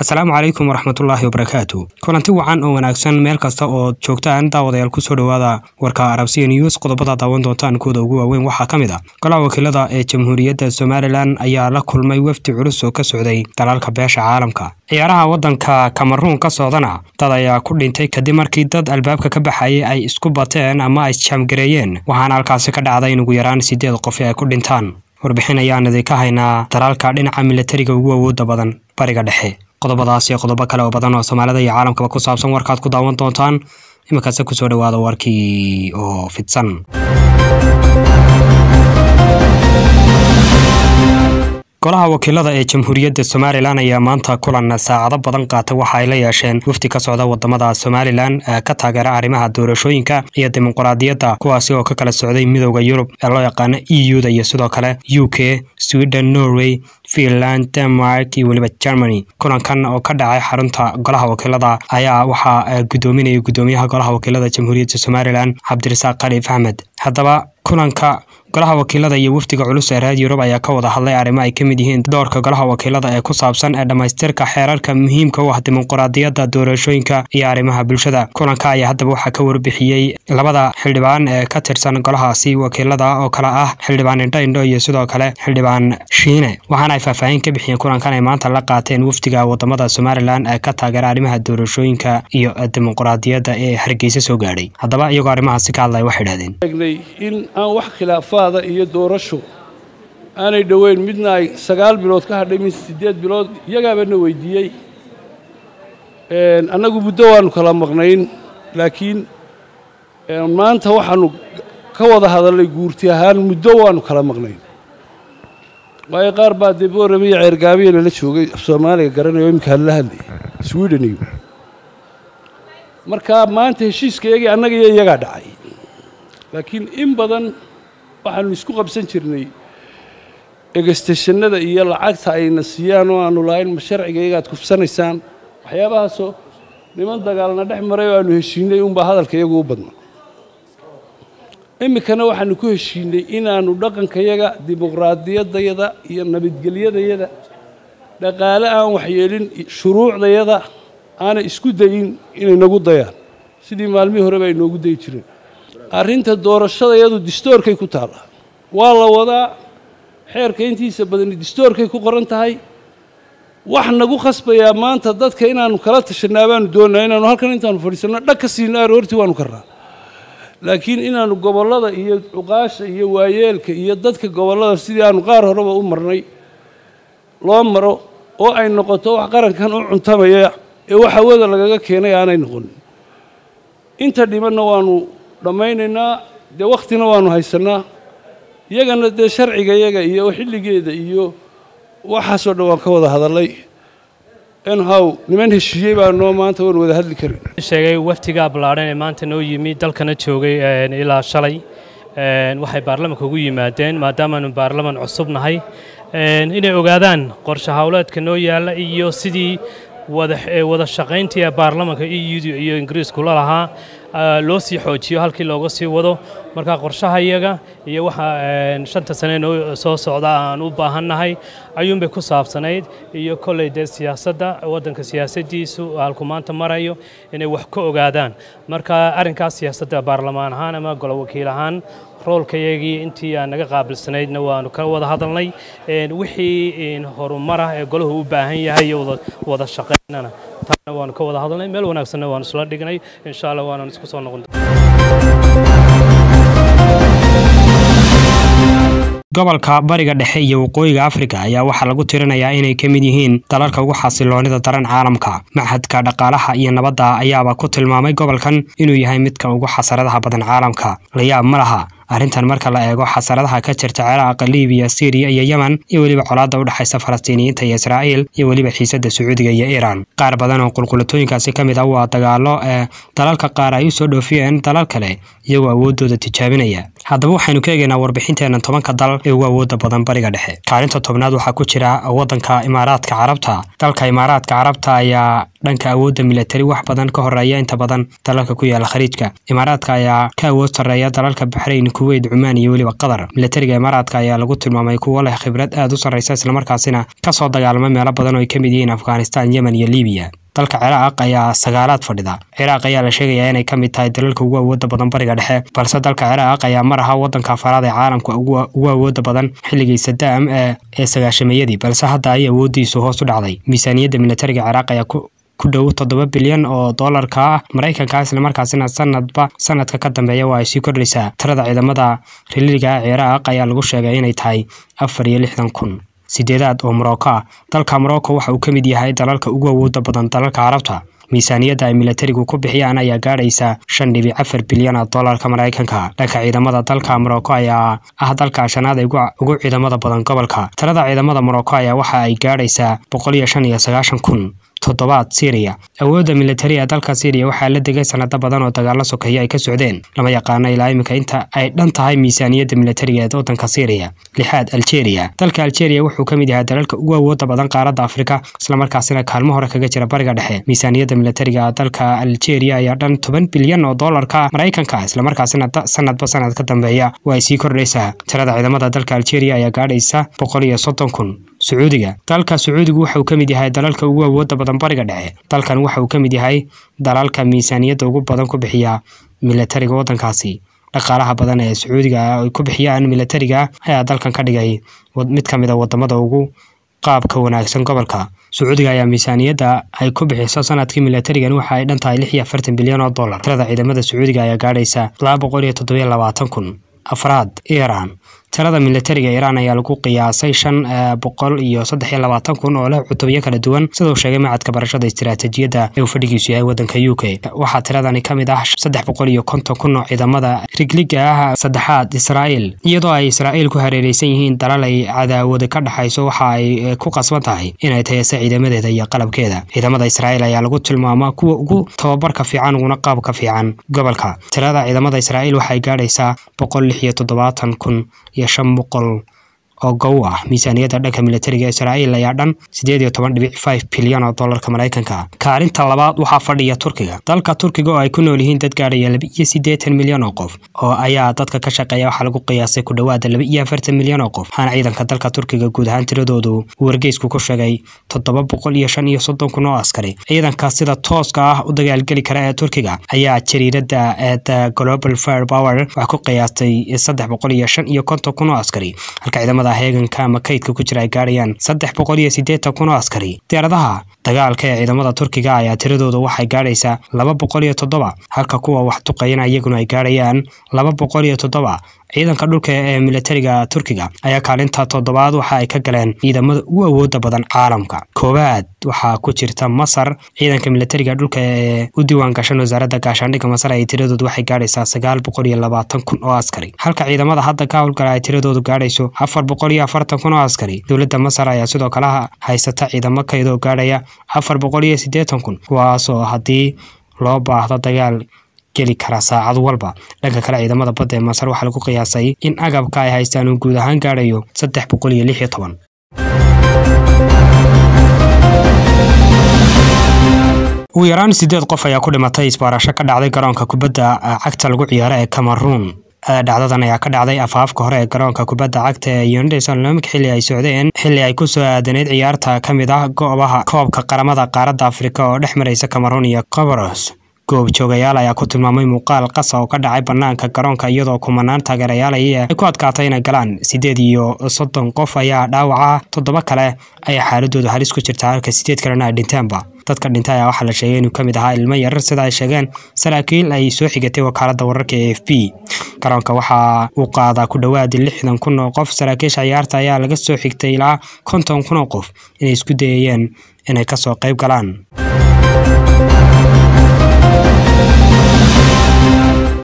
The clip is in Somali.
asalaamu calaykum waraxmatullaahi wabarakaatu kulanti wacan oo wanaagsan meel kasta oo joogtaan daawadayaal kusoo dhowaada warka arabsiya news qodobada daawan doontaan kuwada ugu waaweyn waxaa ka mid a golaha wakiilada ee jamhuuriyadda somalilan ayaa la kulmay wafdi culus oo ka socday dalalka beesha caalamka ciyaaraha waddanka kamaruun ka socdana dad ayaa ku dhintay kadib markii dad albaabka ka baxayay ay isku bateen ama ay jaamgareeyeen waxaana halkaasi ka dhacday in ugu yaraan sideed qofi ay ku dhintaan warbixin ayaan idinka haynaa dalaalka dhinaca milatariga ugu awoodda badan bariga dhexe qodobadaas iyo qodobo kale oo badan oo soomaalida iyo caalamkaba ku saabsan warkaad ku daawan doontaan iminkaase kusoo dhowaada warkii oo fidsan golaha wakiilada ee jamhuuriyadda somalilan ayaa maanta kulan saacado badan qaatay waxa ay la yeesheen wafdi ka socda wadamada somalilan ee ka taageera arrimaha doorashooyinka iyo dimuqraadiyadda kuwaasi oo ka kala socday midooda yurub ee loo yaqaano e u da iyo sidoo kale u k sweden norway finland denmark iyo weliba germany kulankan oo ka dhacay xarunta golaha wakiilada ayaa waxaa gudoominaya gudoomiyaha golaha wakiilada jamhuuriyadda somalilan cabdirasaaq khaliif axmed haddaba kulanka golaha wakiilada iyo wafdiga culus ee reer yurub ayaa ka wada hadlay arrimo ay ka mid yihiin doorka golaha wakiilada ee ku saabsan ee dhammaystirka xeerarka muhiimka u ah dimuqraadiyadda doorashooyinka iyo arrimaha bulshada kulanka ayaa haddaba waxaa ka warbixiyey labada xildhibaan ee ka tirsan golahaasi wakiilada oo kale ah xildhibaan indho-indho iyo sidoo kale xildhibaan shiine waxaana ay faahfaahin ka bixiyeen kulankan ay maanta la qaateen wafdiga wadamada somalilan ee ka taageera arrimaha doorashooyinka iyo dimuqraadiyadda ee hargeysa soo gaadhay haddaba iyagoo arrimahaasi ka hadlaya waxay idhahdeen in aan wax khilaafaada iyo doorasho aanay dhoweyn midna ay sagaal bilood ka hadhay mid siddeed bilood iyagaabana weydiiyey annagu muddo waannu kala maqnayn laakiin maanta waxaannu ka wada hadallay guurti ahaan muddo waannu kala maqnayn waayo qaar baa dee boorame iyo ceergaabiya lala joogay af soomaaliga garanayo imika hadla hadlayay sweden iyo marka maanta heshiiska iyagii annaga iyo iyagaa dhacay laakiin in badan waxaanu isku qabsan jirnay egestashannada iyo lacagta ayna siiyaan oo aanu lahayn ma sharciga iyagaad kufsanaysaan waxyaabahaasoo niman dagaalna dhex maray oo aanu heshiinay unbaa hadalka iyagu u badna iminkana waxaanu ku heshiinay inaannu dhaqankayaga dimuqraadiyaddayada iyo nabadgelyadayada dhaqaale aan waxyeelin shuruucdayada aanay isku dayin inay nagu dayaan sidii maalmihii horeba ay noogu dayi jireen arrinta doorashada iyadu distoorkay ku taalla waa la wadaa xeerka intiisa badani distoorkay ku qoran tahay wax nagu khasbayaa maanta dadka inaannu kala tashanaa baanu doonnaa inaannu halkan intaanu fadhiisanno dhag ka siino aroortii waanu karnaa laakiin inaannu gobollada iyo cuqaasha iyo waayeelka iyo dadka gobollada sidii aanu qaar horeba u marnay loo maro oo ay noqoto wax qarankan u cuntamaya ee wax hawada lagaga keenay aanay noqonin inta dhimanna waanu dhammaynaynaa dee wakhtina waannu haysannaa iyagana dee sharciga iyaga iyo xilligeeda iyo waxaasoo dhan waan ka wada hadallay enhow niman heshiiyey baa noo maanta waan wada hadli karin sheegay waftigaa ballaadhan ee maanta noo yimi dalkana joogay ilaa shalay waxay baarlamanka ugu yimaadeen maadaamaanu baarlaman cusub nahay inay ogaadaan qorshe howleedka noo yaalla iyo sidii wada shaqayntii baarlamanka eu iyo ingiriisku la lahaa loo sii xoojiyo halkii looga sii wado marka qorshaha iyaga iyo waxa shanta sane noo soo socda aan u baahannahay ayuunbay ku saabsanayd iyo kolley dee siyaasadda waddanka siyaasaddiisu halku maanta marayo inay wax ka ogaadaan marka arrinkaas siyaasadda baarlamaan ahaan ama golo wakiil ahaan roolkayagii intii aan naga qaabilsanaydna waanu ka wada hadalnay wixii horumarah ee golahu u baahan yahay iyo wada shaqaynana taana waanu ka wada hadalnay meel wanaagsanna waanu isla dhignay insha allah waanaan isku soo noqon gobolka bariga dhexe iyo waqooyiga afrika ayaa waxaa lagu tirinayaa inay ka mid yihiin dalalka ugu xasiloonida daran caalamka machadka dhaqaalaha iyo nabadda ayaaba ku tilmaamay gobolkan inuu yahay midka ugu xasaradaha badan caalamka layaab ma laha arrintan marka la eego xasaradaha ka jirta ciraaqa libiya syriya iyo yemen iyo weliba colaadda u dhexaysa falastiiniyiinta iyo israa'iil iyo weliba xiisadda sacuudiga iyo iiraan qaar badan oo qulqulatooyinkaasi ka mid ah waa dagaallo ee dalalka qaar ay u soo dhoofiyeen dalal kale iyagoo awooddooda tijaabinaya haddaba waxaynu ka eegaynaa warbixinteenna tobanka dal ee ugu awoodda badan bariga dhexe kaalinta tobnaad waxaa ku jira waddanka imaaraadka carabta dalka imaaraadka carabta ayaa dhanka awoodda milatari wax badan ka horeeya inta badan dalalka ku yaala khaliijka imaaraadka ayaa ka awood sarreeya dalalka baxrayn kuweyt cumaan iyo weliba qatar milatariga imaaraadka ayaa lagu tilmaamay kuwo leh khibrad aad u sarreysa islamarkaasina kasoo dagaalama meelo badan oo ay ka mid yihiin afghanistan yemen iyo libiya dalka ciraaq ayaa sagaalaad fadhida ciraaq ayaa la sheegayaa inay ka mid tahay dalalka ugu awooda badan bariga dhexe balse dalka ciraaq ayaa mar aha wadanka afaraad ee caalamka ugu awooda badan xilligii sadaam ee sagaashameeyadii balse hadda ay awoodiisu hoos u dhacday miisaaniyadda milatariga ciraaq ayaa ku dhow toddoba bilyan oo doolarka ah maraykanka islamarkaasina sanadba sanadka ka dambeeya waa ay sii kordhaysaa tirada ciidamada riliga ciraaq ayaa lagu sheegay inay tahay afar iyo lixdan kun sideedaad oo morocco ah dalka morocco waxa uu ka mid yahay dalalka ugu awooda badan dalalka carabta miisaaniyadda ay milatarigu ku bixiyaan ayaa gaadhaysa shan dhibic afar bilyan oo doolarka maraykanka dhanka ciidamada dalka morocco ayaa ah dalka shanaad ee ugu ciidamada badan gobolka tirada ciidamada morocco ayaa waxa ay gaadhaysaa boqol iyo shan iyo sagaashan kun toddobaad syriya awoodda militariga dalka syriya waxaa la degay sanado badan oo dagaalo sokeeye ay ka socdeen lama yaqaano ilaa iminka inta ay dhan tahay miisaaniyadda militariga ee waddanka syriya lixaad algeria dalka algeria wuxuu ka mid yahay dalalka ugu awooda badan qaaradda afrika islamarkaasina kaalmo hore kaga jira bariga dhexe miisaaniyadda militariga dalka algeria ayaa dhan toban bilyan oo doolarka maraykanka islamarkaasina sanadba sanad ka dambeeya waa ay sii kordhaysaa tirada ciidamada dalka algeria ayaa gaadhaysa boqol iyo soddon kun sacuudiga dalka sacuudigu waxauu ka mid yahay dalalka ugu awooda badan bariga dhexe dalkan waxa uu ka mid yahay dalalka miisaaniyadda ugu badan ku bixiya milatariga waddankaasi dhaqaalaha badan ee sacuudiga ay ku bixiyaan milatariga ayaa dalkan ka dhigay mid ka mid a wadamada ugu qaabka wanaagsan gobolka sacuudiga ayaa miisaaniyadda ay ku bixiso sanadkii milatarigan waxa ay dhan tahay lix iyo afartan bilyan oo dollar tirada ciidamada sacuudiga ayaa gaadhaysa laba boqol iyo toddobiyo labaatan kun afraad iran tirada milatariga iiraan ayaa lagu qiyaasay shan boqol iyo saddex iyo labaatan kun oo leh cutubyo kala duwan siduu sheegay macadka barashada istiraatiijiyadda ee uu fadhigiisu yahay waddanka u k waxaa tiradani ka mid ah saddex boqol iyo konton kun oo ciidamada rigliga ah saddexaad israa'iil iyadoo ay israa'iil ku hareereysan yihiin dalal ay cadaawada ka dhexayso waxa ay ku qasban tahay inay tayasa ciidamadeeda iyo qalabkeeda ciidamada israa'iil ayaa lagu tilmaamaa kuwa ugu tababarka fiican uguna qaabka fiican gobolka tirada ciidamada israa'iil waxay gaadhaysaa boqol lix iyo toddobaatan kun iyo shan boqol oo gow ah miisaaniyadda dhanka militariga israa'iil ayaa dhan siddeed iyo toban dhibic five bilyan oo dollarka maraykanka kaalinta labaad waxaa fadhiya turkiga dalka turkiga oo ay ku nool yihiin dad gaadhaya laba iyo siddeetan milyan oo qof oo ayaa dadka ka shaqeeya waxaa lagu qiyaasay ku dhowaada laba iyo afartan milyan oo qof waxaana ciidanka dalka turkiga guud ahaan tiradoodu uu wargeysku ku sheegay toddoba boqol iyo shan iyo soddon kun oo askari ciidanka sida tooska ah u dagaalgeli kara ee turkiga ayaa jariirada the global fire power waxaa ku qiyaastay saddex boqol iyo shan iyo konton kun oo askari halka ciidamada heeganka ama kaydka ku jira ay gaadhayaan saddex boqol iyo siddeetan kun oo askari diyaaradaha dagaalka ee ciidamada turkiga ayaa tiradooda waxay gaadhaysaa laba boqol iyo toddoba halka kuwa wax duqayana iyaguna ay gaadhayaan laba boqol iyo toddoba ciidanka dhulka ee militariga turkiga ayaa kaalinta toddobaad waxa ay ka galeen ciidamada ugu awooda badan caalamka koowaad waxaa ku jirta masar ciidanka militariga dhulka ee u diiwaan gashan wasaaradda gaashaandhigga masar ay tiradoodu waxay gaadhaysaa sagaal boqol iyo labaatan kun oo askari halka ciidamada hadda ka howlgala ay tiradoodu gaadhayso afar boqol iyo afartan kun oo askari dowladda masar ayaa sidoo kale haysata ciidamo kaydoo gaadhaya afar boqol iyo siddeetan kun kuwaasoo haddii loo baahdo dagaal geli kara saacad walba dhanka kale ciidamada badda ee masar waxaa lagu qiyaasay in agabka ay haystaan uu guud ahaan gaadhayo saddex boqol iyo lix iyo toban ugu yaraan siddeed qof ayaa ku dhimatay isbaarasho ka dhacday garoonka kubadda cagta lagu ciyaaro ee cameroon dhacdadan ayaa ka dhacday afaafka hore ee garoonka kubadda cagta ee yundes olomik xilli ay socdeen xilli ay ku soo aadaneyd ciyaarta ka mid ah goobaha koobka qaramada qaaradda afrika oo dhex maraysa cameroon iyo comoros goobjoogayaal ayaa ku tilmaamay muuqaal qasa oo ka dhacay banaanka garoonka iyadoo kumanaan taageerayaal ay ku adkaatay inay galaan siddeed iyo soddon qof ayaa dhaawaca toddoba kale ayaa xaaladoodu halis ku jirta halka siddeed kalena ay dhinteenba dadka dhintay ayaa waxaa la sheegay inuu ka mid ahaa ilmo yarar sida ay sheegeen saraakiil ay soo xigatay wakaaladda wararka ee f b garoonka waxa uu qaadaa ku dhowaad lixdan kun oo qof saraakiisha ciyaarta ayaa laga soo xigtay ilaa konton kun oo qof inay isku dayayeen inay kasoo qayb galaan